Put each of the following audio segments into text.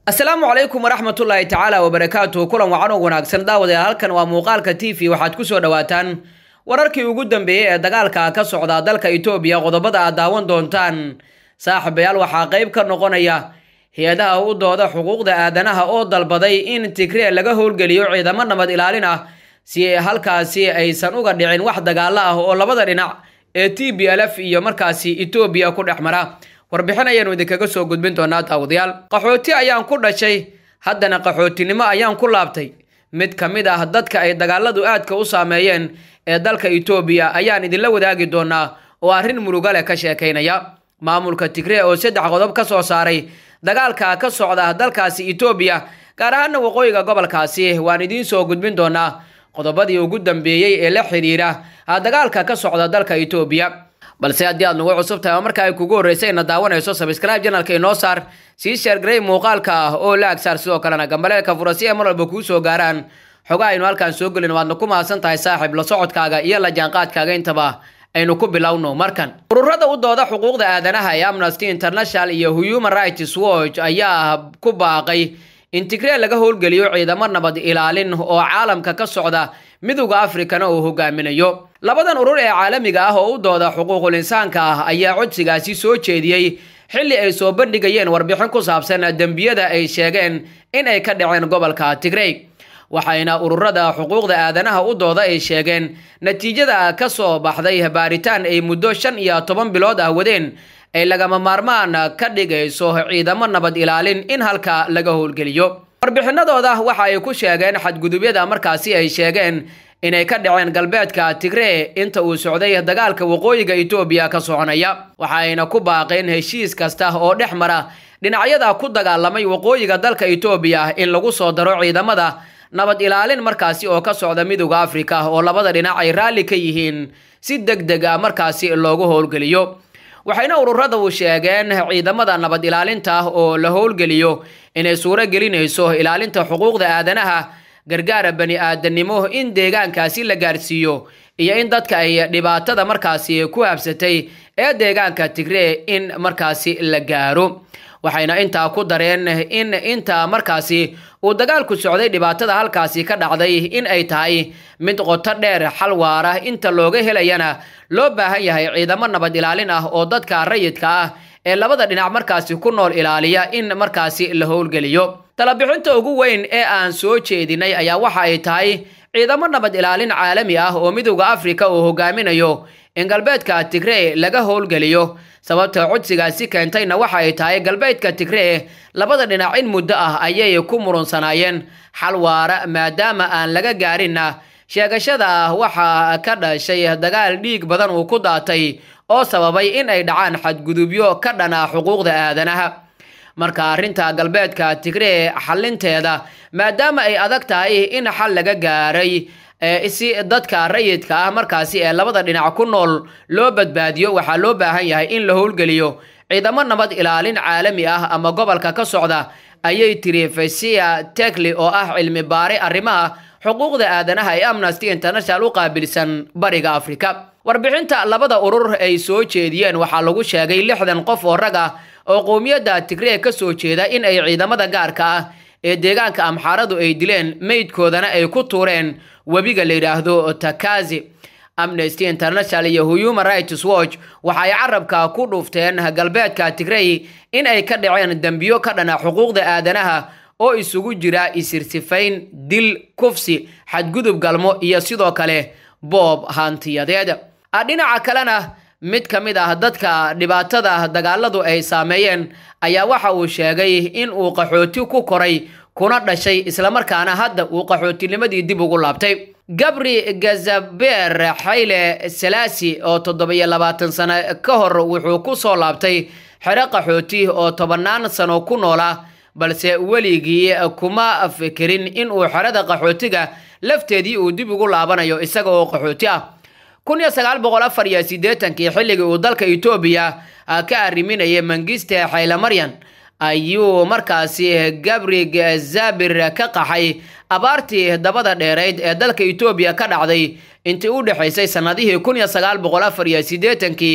asalaamu calaykum waraxmatullaahi tacaala wabarakaatuhu kulan wacan oo wanaagsan daawadayaal halkan waa muuqaalka t v waxaad kusoo dhawaataan wararkii ugu dambeeyey ee dagaalka ka socda dalka itoobiya qodobada aad daawan doontaan saaxiibayaal waxaa qayb ka noqonaya hay-adaha u dooda xuquuqda aadanaha oo dalbaday in tigree laga howlgeliyo ciidamo nabad ilaalin ah si halkaasi aysan uga dhicin wax dagaalo ah oo labada dhinac ee t b l f iyo markaasi etoobiya ku dhex mara warbixin ayaanu idinkaga soo gudbin doonaa daawadayaal qaxooti ayaan ku dhashay haddana qaxootinimo ayaan ku laabtay mid ka mid ah dadka ay dagaaladu aadka u saameeyeen ee dalka etoobiya ayaan idinla wadaagi doonaa oo arrin muruga leh ka sheekaynaya maamulka tigree oo saddex qodob ka soo saaray dagaalka ka socda dalkaasi etoobiya gaar ahaana waqooyiga gobolkaasi waan idiin soo gudbin doonaa qodobadii ugu dambeeyey ee la xidhiira dagaalka ka socda dalka etoobiya balse haddii aad nagu cusub tahay oo marka ay kugu horreysay ina daawanayso sabscribe janalka inoo saar sii sheergarey muuqaalka ah oo la agsaar sidoo kalena gambaleelka fura si ay mar walba kuu soo gaaraan xogaa aynu halkaan soo gelin waadna ku mahadsan tahay saaxiib la socodkaaga iyo la jaanqaadkaaga intaba aynu ku bilowno markan ururada u dooda xuquuqda aadanaha ee amnesty international iyo human rights watch ayaa ku baaqay in tigree laga howlgeliyo ciidamo nabad ilaalin oo caalamka ka socda midowda afrikana uu hogaaminayo labadan urur ee caalamiga ah oo u dooda xuquuqul insaanka ah ayaa codsigaasi soo jeediyey xilli ay soo bandhigayeen warbixin ku saabsan dembiyada ay sheegeen in ay ka dhaceen gobolka tigrey waxayna ururada xuquuqda aadanaha u dooda ay sheegeen natiijada ka soo baxday baaritaan ay muddo shan iyo toban bilood ah wadeen ay lagama maarmaan ka dhigayso ciidamo nabad ilaalin in halka laga howlgeliyo warbixinadooda waxa ay ku sheegeen xadgudubyada markaasi ay sheegeen inay ka dhaceen galbeedka tigree inta uu socday dagaalka waqooyiga etoobiya ka soconaya waxayna ku baaqeen heshiis kasta oo dhex mara dhinacyada ku dagaalamay waqooyiga dalka etoobiya in lagu soo daro ciidamada nabad ilaalin markaasi oo ka socda midowda afrika oo labada dhinac ay raalli ka yihiin si deg deg a markaasi loogu howlgeliyo waxayna ururadu sheegeen ciidamada nabad ilaalinta oo la howlgeliyo inay suuro gelinayso ilaalinta xuquuqda aadanaha gargaara bani aadanimo in deegaankaasi la gaarsiiyo iyo in dadka ay dhibaatada markaasi ku habsatay ee deegaanka tigree in markaasi la gaaro waxayna intaa ku dareen in inta markaasi uu dagaalku socday dhibaatada halkaasi ka dhacday in ay tahay mid qoto dheer xal waara inta looga helayana loo baahan yahay ciidamo nabad ilaalin ah oo dadka rayidka ah ee labada dhinac markaasi ku nool ilaaliya in markaasi la howlgeliyo talabixinta ugu weyn ee aan soo jeedinay ayaa waxa ay tahay ciidamo nabad ilaalin caalami ah oo midowda afrika uu hogaaminayo in galbeedka tigree laga howlgeliyo sababta codsigaasi keentayna waxa ay tahay galbeedka tigree labada dhinac in muddo ah ayay ku murunsanaayeen xal waara maadaama aan laga gaarinna sheegashada waxaa ka dhashay dagaal dhiig badan uu ku daatay oo sababay in ay dhacaan xadgudubyo ka dhana xuquuqda aadanaha marka arrinta galbeedka tigree xalinteeda maadaama ay adag tahay in xal laga gaaray si dadka rayidka ah markaasi ee labada dhinac ku nool loo badbaadiyo waxaa loo baahan yahay in la howlgeliyo ciidamo nabad ilaalin caalami ah ama gobolka ka socda ayay tiri fasiya tekli oo ah cilmi baare arrimaha xuquuqda aadanaha ee amnesty international u qaabilsan bariga afrika warbixinta labada urur ay soo jeediyeen waxaa lagu sheegay lixdan qof oo rag ah oo qowmiyadda tigree ka soo jeeda in ay ciidamada gaarka ah ee deegaanka amxaaradu ay dileen meydkoodana ay ku tuureen webiga la yidhaahdo takazi amnesty international iyo human rights watch waxay carabka ku dhufteen galbeedka tigrey in ay ka dhaceen dembiyo ka dhana xuquuqda aadanaha oo isugu jira isirsifayn dil kufsi xadgudub galmo iyo sidoo kale boob hantiyadeed dhinaca kalena mid ka mid ah dadka dhibaatada dagaaladu ay saameeyeen ayaa waxa uu sheegay in uu qaxooti ku koray kuna dhashay islamarkaana hadda uu qaxootinimadii dib ugu laabtay gabri gazaber xayle salaasi oo toddobiyo labaatan sano ka hor wuxuu ku soo laabtay xero qaxooti oo tobannaan sano ku noola balse weligii kuma fikirin inuu xerada qaxootiga lafteedii uu dib ugu laabanayo isaga oo qaxooti ah kun iyo sagaal boqol afar iyo siddeetankii xilligii uu dalka etoobiya ka arriminayay mangiste xaylamaryan ayuu markaasi gabrig zabir ka qaxay abaartii dabada dheerayd ee dalka etoobiya ka dhacday intii u dhexaysay sannadihii kun iyo sagaal boqol afar iyo siddeetankii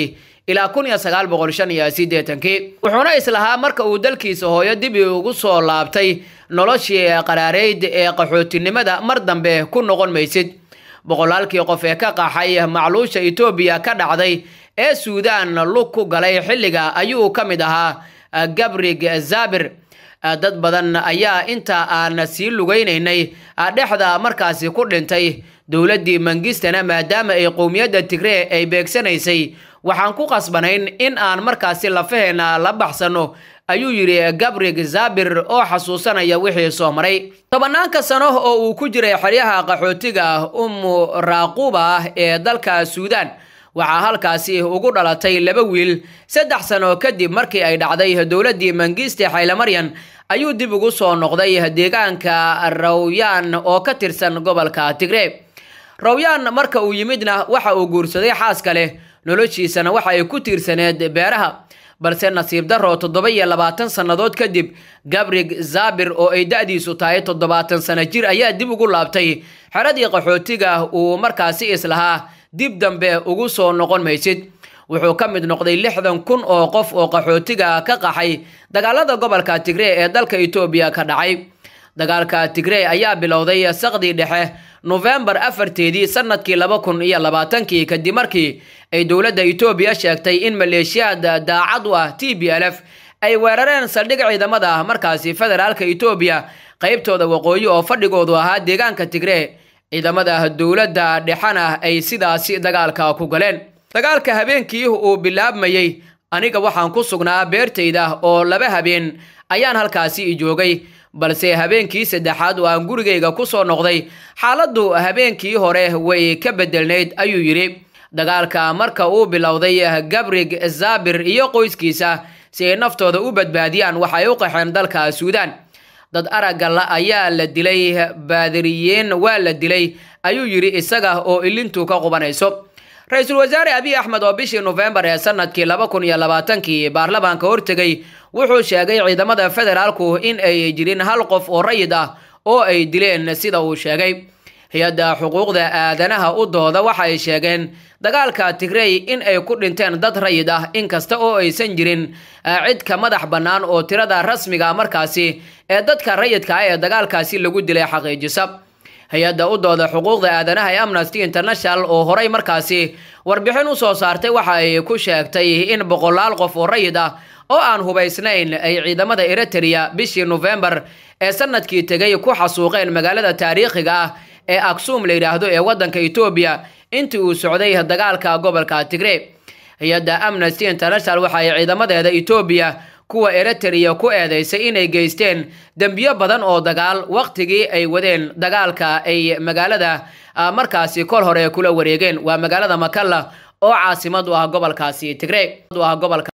ilaa kun iyo sagaal boqol shan iyo siddeetankii wuxuuna islahaa marka uu dalkiisa hooyo dib ugu soo laabtay noloshii qaraareyd ee qaxootinimada mar dambe ku noqon maysid boqolaalkii qof ee ka qaxay macluusha etoobiya ka dhacday ee suudaan lug ku galay xilliga ayuu ka mid ahaa gabrig zabir dad badan ayaa inta aan sii lugaynaynay dhexda markaasi ku dhintay dowladdii mangistana maadaama ay qowmiyadda tigree ay beegsanaysay waxaan ku qasbanayn in aan markaasi lafaheena la baxsano ayuu yidhi gabrig zabir oo xasuusanaya wixii soo maray tobanaanka sano oo uu ku jiray xeryaha qaxootiga ummu raaquba ee dalka suudaan waxaa halkaasi ugu dhalatay laba wiil saddex sano kadib markii ay dhacday dowladdii mangiste xaylamaryan ayuu dib ugu soo noqday deegaanka rawyaan oo ka tirsan gobolka tigree rawyaan marka uu yimidna waxa uu guursaday xaaska leh noloshiisana waxa ay ku tiirsaneed beeraha balse nasiib darro toddoba iyo labaatan sannadood kadib gabrig zabir oo ay da-diisu tahay toddobaatan sano jir ayaa dib ugu laabtay xeradii qaxootiga uu markaasi islahaa dib dambe ugu soo noqon maysid wuxuu ka mid noqday lixdan kun oo qof oo qaxootiga ka qaxay dagaalada gobolka tigree ee dalka etoobiya ka dhacay dagaalka tigree ayaa bilowday saqdii dhexe nofembar afarteedii sanadkii laba kun iyo labaatankii kadib markii ay dowladda etoobiya sheegtay in maleeshiyaad daacad u ah t b l f ay weerareen saldhig ciidamada markaasi federaalka etoobiya qeybtooda waqooyi oo fadhigoodu ahaa deegaanka tigree ciidamada dowladda dhexena ay sidaasi dagaalka ku galeen dagaalka habeenkii uu bilaabmayey aniga waxaan ku sugnaa beertayda oo laba habeen ayaan halkaasi joogay balse habeenkii saddexaad oo aan gurigayga ku soo noqday xaaladdu habeenkii hore way ka bedelnayd ayuu yidhi dagaalka marka uu bilowday gabrig zabir iyo qoyskiisa si ay naftooda u badbaadiyaan waxay u qaxeen dalka suudaan dad aragga la ayaa la dilay baadiriyeen waa la dilay ayuu yidhi isaga oo ilintu ka qubanayso ra-iisul wasaare abiy axmed oo bishii nofembar ee sanadkii laba kun iyo labaatankii baarlamaanka hortegay wuxuu sheegay ciidamada federaalku in ay jirin hal qof oo rayid ah oo ay dileen sida uu sheegay hay-adda xuquuqda aadanaha u dooda waxa ay sheegeen dagaalka tigrey in ay ku dhinteen dad rayid ah inkasta oo aysan jirin cid ka madax bannaan oo tirada rasmiga markaasi ee dadka rayidka ah ee dagaalkaasi lagu dilay xaqiijisa hay-adda u dooda xuquuqda aadanaha ee amnesty international oo horay markaasi warbixin u soo saartay waxa ay ku sheegtay in boqolaal qof oo rayid ah oo aan hubaysnayn ay ciidamada eritrea bishii nofembar ee sanadkii tegay ku xasuuqeen magaalada taariikhiga ah ee aksum la yidhaahdo ee waddanka etoobiya intii uu socday dagaalka gobolka tigree hay-adda amnesty international waxa ay ciidamadeeda etoobiya kuwa eritrea ku eedeysay inay geysteen dembiyo badan oo dagaal wakhtigii ay wadeen dagaalka ay magaalada markaasi kol hore kula wareegeen waa magaalada makalla oo caasimad u ah gobolkaasi tigree